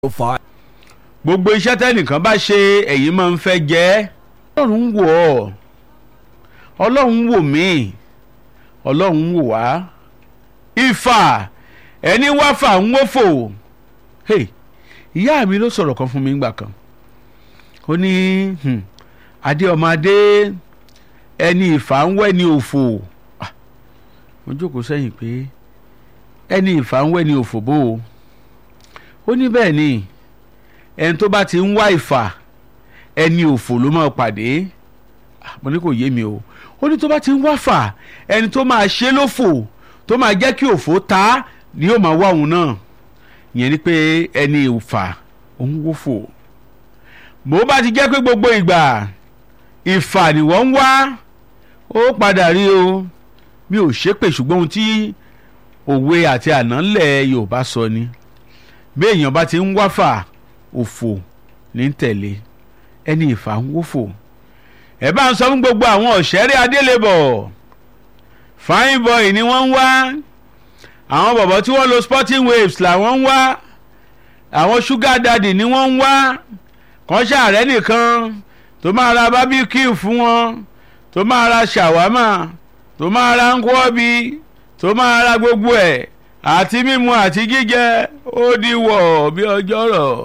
five. gbogbo iṣẹ́ tẹ́nìkan bá ṣe ẹ̀yin máa ń fẹ́ jẹ́ ọlọ́run ń wò ọ́ ọlọ́run ń wò mí ọlọ́run ń wò wá ìfà ẹni wáfà ń wófò hey, ìyá mi ló sọ̀rọ̀ kan fún mi ńgbà kan ó ní hmm, adé ọmọ adé ẹni ìfà ń wẹ́ ni òfò Ah, mo jókòó sẹ́yìn pé ẹni ìfà ń wẹ́ ni òfò bó o ó ní bẹ́ẹ̀ ni ẹni tó bá ti ń wá ìfà ẹni òfò ló máa pàdé Ah, mo ní kò yé mi o ó ní tó bá ti ń wá fà ẹni tó máa ṣe lófò tó máa jẹ́ kí òfò ta ni yóò máa wá òun náà ìyẹn ni pé ẹni ìfà òun wófò bó bá ti jẹ́ pé gbogbo ìgbà ìfà ni wọ́n ń wá ó padà rí o mi ò ṣépè ṣùgbọ́n ohun tí òwe àti ànálẹ̀ Yorùbá sọ ni bí èèyàn bá ti ń wáfà òfò ní tẹ̀lé ẹni ìfà ń wófò ẹ bá ń sọ fún gbogbo àwọn ọ̀ṣẹ́rẹ́ adélébọ̀ fine boy ni wọ́n ń wá àwọn bọ̀bọ̀ tí wọ́n lo sporting waves làwọn ń wá àwọn sugar daddy ni wọ́n ń wá kàn ṣàárẹ̀ nìkan tó máa ra barbecue fún wọn tó máa ra ṣàwámà tó máa ra nkwobi tó máa ra gbogbo ẹ̀ àti mímu àti jíjẹ ó di wọ̀ bí ọjọ́ rọ̀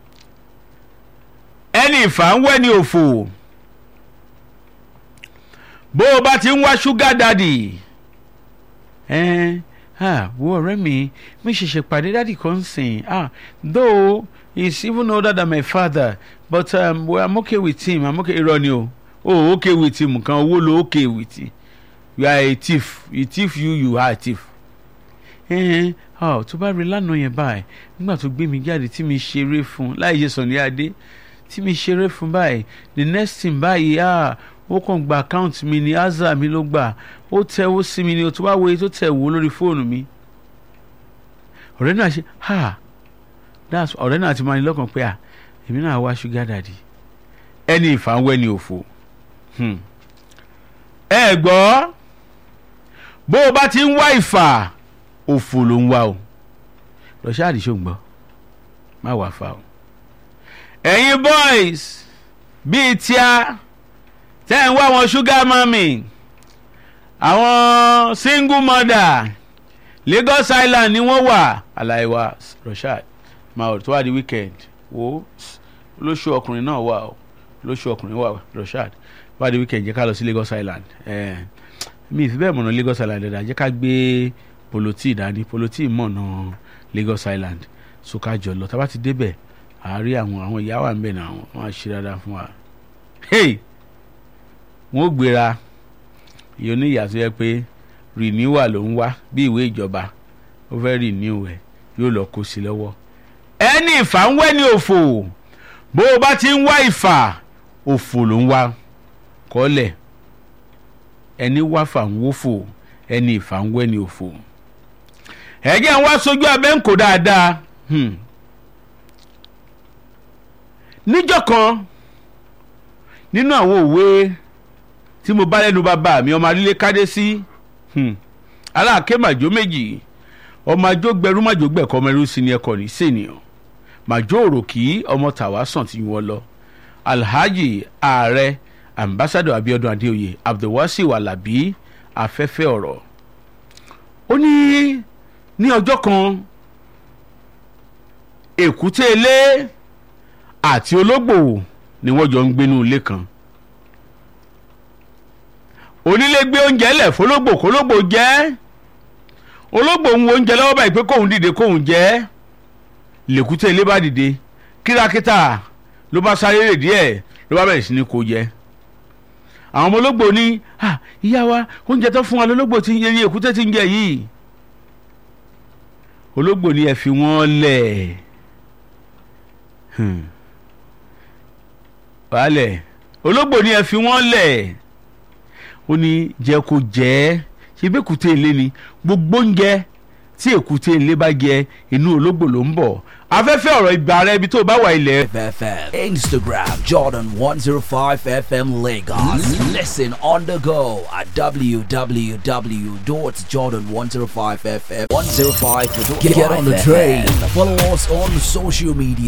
ẹni ìfà ń wẹ́ ni òfò bó o bá ti ń wá ṣúgà dádì ẹ ah wo ọ̀rẹ́ mi mi ṣẹ̀ṣẹ̀ pàdé dádì kan sìn ah though he's even older than my father but um, well, I'm okay with him I'm okay irọ́ ni o oh okay with him kan owó lo okay with him you are a thief a thief you you are a thief ẹ̀ẹ́n ọ̀ tó bá rí lánàá yẹn báyìí nígbà tó gbé mi jáde tí mi ṣeré fún láì ṣe sàn ní adé tí mi ṣeré fún báyìí the next thing báyìí ah ó kàn gba account mi ní aza mi ló gbà ó tẹ̀wó sí mi ní o tó bá wo èyí tó tẹ̀ wò lórí fóònù mi ọ̀rẹ́ náà ṣe ha that's ọ̀rẹ́ náà ti máa ní lọ́kàn pé à èmi náà wá sugar daddy ẹni ìfàwọ́ ẹni òfò Hmm. ẹ gbọ́ bó o bá ti ń wá ìfà òfò ló ń wá o rọ̀ṣáàdì ṣó ń gbọ́ má wàá fa o. ẹ̀yin boys bíi tíá tẹ́ ń wá wọn sugar mummy àwọn single mother Lagos Island ni wọ́n wà aláìwá rọ̀ṣáàdì máa tó wá di weekend wo lóṣù ọkùnrin náà wà o lóṣù ọkùnrin wà rọ̀ṣáàdì wá di weekend jẹ́ ká lọ sí Lagos Island eh, mi ì fi bẹ́ẹ̀ mọ̀nà Lagos Island dáadáa jẹ́ ká gbé poloti dání poloti mọ̀nà Lagos Island so ká jọ lọ tá a bá ti débẹ̀ àárí àwọn àwọn ìyá wà ń bẹ̀ náà wọ́n á ṣe dáadáa fún wa. hey wọ́n ó gbéra ìyẹn oníyà tó yẹ pé renewal ló ń wá bí ìwé ìjọba ó fẹ́ renew ẹ̀ yóò lọ kó sí lọ́wọ́. ẹni ìfà ń wẹ́ ní òfò bó o bá ti ń wá ìfà òfò ló ń wá kọ́lẹ̀ ẹni wáfà ń wófò ẹni ìfà ń wẹ́ ní òfò ẹ̀jẹ̀ ń wá sójú abẹ́ ń kó dáadáa hmm. níjọ́ kan nínú àwọn òwe tí mo bá lẹ́nu bàbá mi ọmọ alílé kádé sí hmm. aláàké màjó méjì ọmọ ajó gbẹrú màjó gbẹ̀kọ́ ọmọ ẹrú sí ni ẹkọ ní sènìyàn màjó òròkì ọmọ tàwa sàn tí wọ́n lọ alhaji ààrẹ ambassadọ abiodun adeoye abdulwasiu alabi afẹ́fẹ́ ọ̀rọ̀ ó ní ní ọjọ́ kan èkúté ilé àti ológbò ni wọ́n jọ ń gbénú ilé kan onílé gbé oúnjẹ lẹ̀ fọlógbò kólógbò jẹ́ ológbò ń wo oúnjẹ lọ́wọ́ báyìí pé kóun dìde kóun jẹ́ lèkúté ilé bá dìde kírakítà ló bá sáré rè díẹ̀ ló bá bẹ̀rẹ̀ sí ní kó jẹ àwọn ọmọ ológbò ní ìyá wa oúnjẹ tó fún wa lólógbò tí ń yẹ èkúté tí ń jẹ yìí ológbò ní ẹ fi wọ́n lẹ̀ wàhálẹ̀ ológbò ní ẹ fi wọ́n lẹ̀ ó ní jẹ́ kó jẹ́ ṣe bí èkúté ilé ni gbogbo oúnjẹ tí èkúté ilé bá jẹ inú ológbò ló ń bọ̀ afẹ́fẹ́ ọ̀rọ̀ ìgbà rẹ ibi tó bá wà ilẹ̀ FFM. Instagram Jordan 105 FM Lagos. Listen on the go at www.jordan105fm 105. Get on the train. Follow us on social media.